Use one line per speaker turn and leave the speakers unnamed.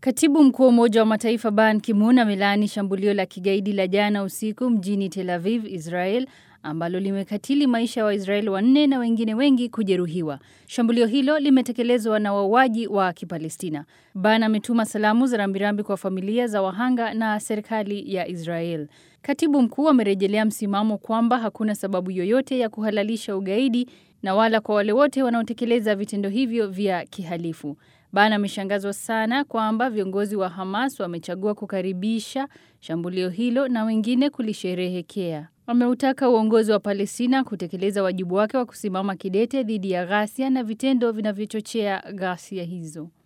Katibu mkuu wa Umoja wa Mataifa Ban Ki-moon amelaani shambulio la kigaidi la jana usiku mjini Tel Aviv, Israel, ambalo limekatili maisha ya wa Waisraeli wanne na wengine wengi kujeruhiwa. Shambulio hilo limetekelezwa na wauaji wa Kipalestina. Ban ametuma salamu za rambirambi kwa familia za wahanga na serikali ya Israel. Katibu mkuu amerejelea msimamo kwamba hakuna sababu yoyote ya kuhalalisha ugaidi na wala kwa wale wote wanaotekeleza vitendo hivyo vya kihalifu. Ban ameshangazwa sana kwamba viongozi wa Hamas wamechagua kukaribisha shambulio hilo na wengine kulisherehekea. Wameutaka uongozi wa Palestina kutekeleza wajibu wake wa kusimama kidete dhidi ya ghasia na vitendo vinavyochochea ghasia hizo.